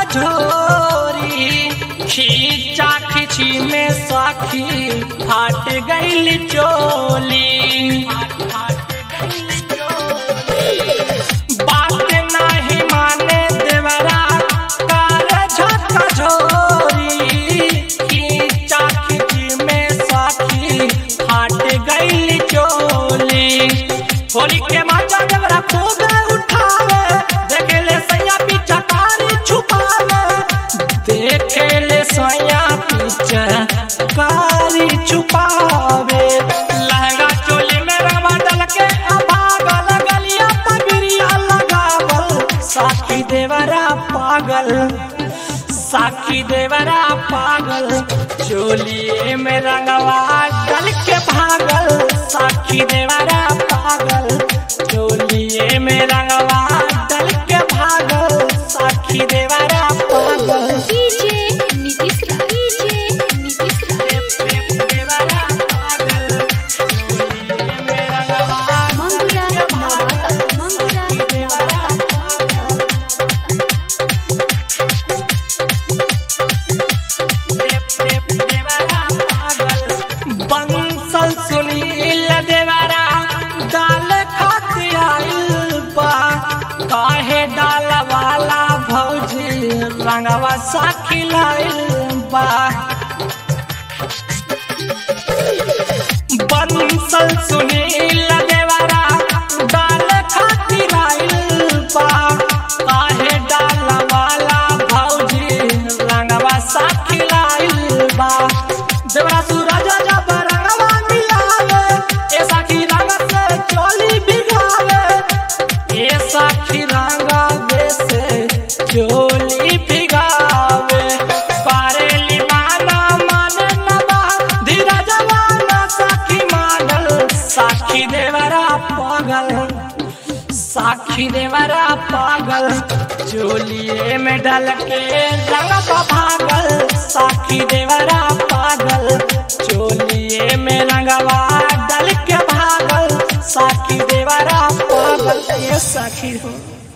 कझोरी खींचा खींची में साखी फाट गई चोली बात नहीं माने देवरा कर झका झोरी खींचा खींची में साखी फाट गई चोली होली के माचा देवरा खूब उठावे देखे ले सैया पीछा कारी छुपावे देखे ले सैया पीछा कारी छुपावे लहंगा चोली में रंगवा डल के अभागल गलिया पगड़िया लगावल साखी देवरा पागल साखी देवरा पागल चोलिए में रंगवा डल के भागल साखी देवरा पागल चोलिए में रंगवा डल के भागल साखी देवरा पागल डीजे नीतीश राज डीजे नीतीश राज देवरा पागल चोलिए में रंगवा मंगुरा नवाता मंगुरा नवाता बंसल सुनील देवरा डाल खाती आइल बा काहे डाल वाला भौजी रंगवा साखी लाइल बा बंसल सुनील देवरा डाल खाती आइल बा काहे डाल वाला भौजी रंगवा साखी लाइल बा देवरा सूरज जब रंगवा मिलावे ए साखी रंग से चोली बिगावे ए साखी रंगावे से चोली बिगावे पारेली माना मन नबा धीरज वाला साखी मानल साखी देवरा पागल साखी देवरा पागल चोलिए में डल के रंग भागल साखी देवरा पागल चोलिए में रंगवा डल के भागल साखी देवरा पागल ये साखी हो